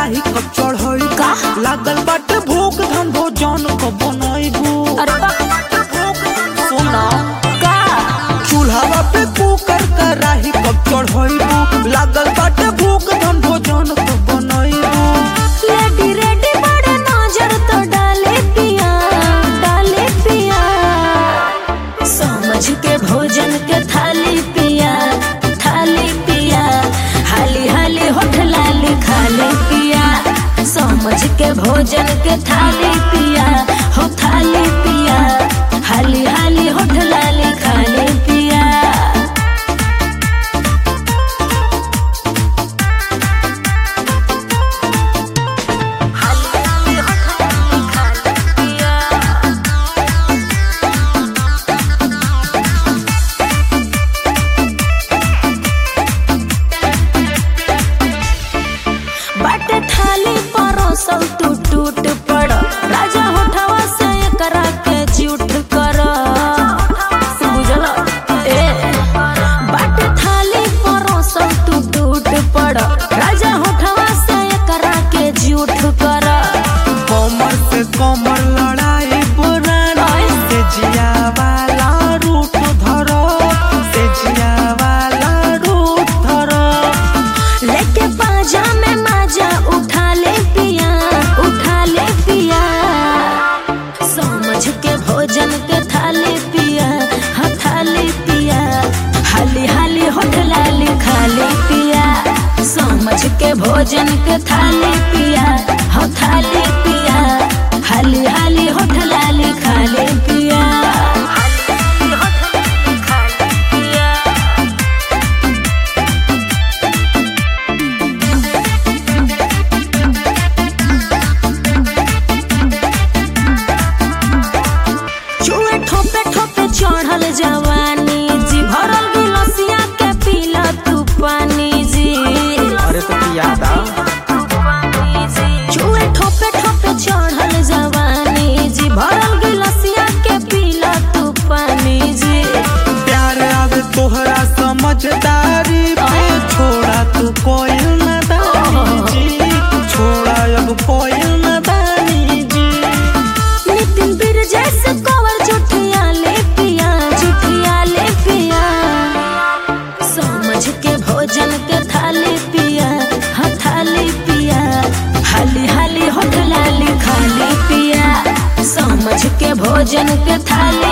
कराही कब चढ़ई का? लागल बाटे भूख धन भोजन कब बनैबू अरे बा सुना का चूल्हा पे कुकर कराही कब चढ़ैबू लागल बाटे भूख धन भोजन कब बनैबू लेडी रेडी बड़े नजर तो डाले पिया डाले पिया समझ के भोजन के थाली पिया थाली पिया हाली हाली होठ लाली खाली पिया समझ के भोजन के थाली पिया हो थाली पिया हाली हाली होठ लाली खाली पिया बाटे थाली परोसल तू टूट पड़ राजा होठवा से करा के झूठ कर बुझल ए बाटे थाली परोसल तू टूट पड़ राजा होठवा से करा के झूठ कर कमर से कमर लड़ाई पुरानी से जिया वाला रूट धरो से जिया वाला रूट धरो लेके पाजा में माजा उठा ले पिया उठा ले पिया समझ के भोजन के थाली पिया हाँ थाली पिया हाली हाली होठ लाली खाली पिया समझ के भोजन के थाली पिया हाँ थाली पिया हाली हाली होठ लाली खाली पिया हाली होठ लाली खाली पिया चुए ठोपे ठोपे चढ़ल जवानी जी भरल गिलसिया के पीला तू पानी जी अरे तो याद आ चुए ठोपे ठोपे चढ़ल जवानी जी भरल गिलसिया के पीला तू पानी जी प्यार अब तोहरा समझदारी पे छोड़ा तू कोई नदानी जी छोड़ा अब कोई नदानी जी नितिन बीर जैसे कवर जुठिया ले पिया जुठिया ले पिया समझ के भोजन के थाली पिया हाँ थाली पिया हाली हाली होठ लाली खाली पिया समझ के भोजन के थाली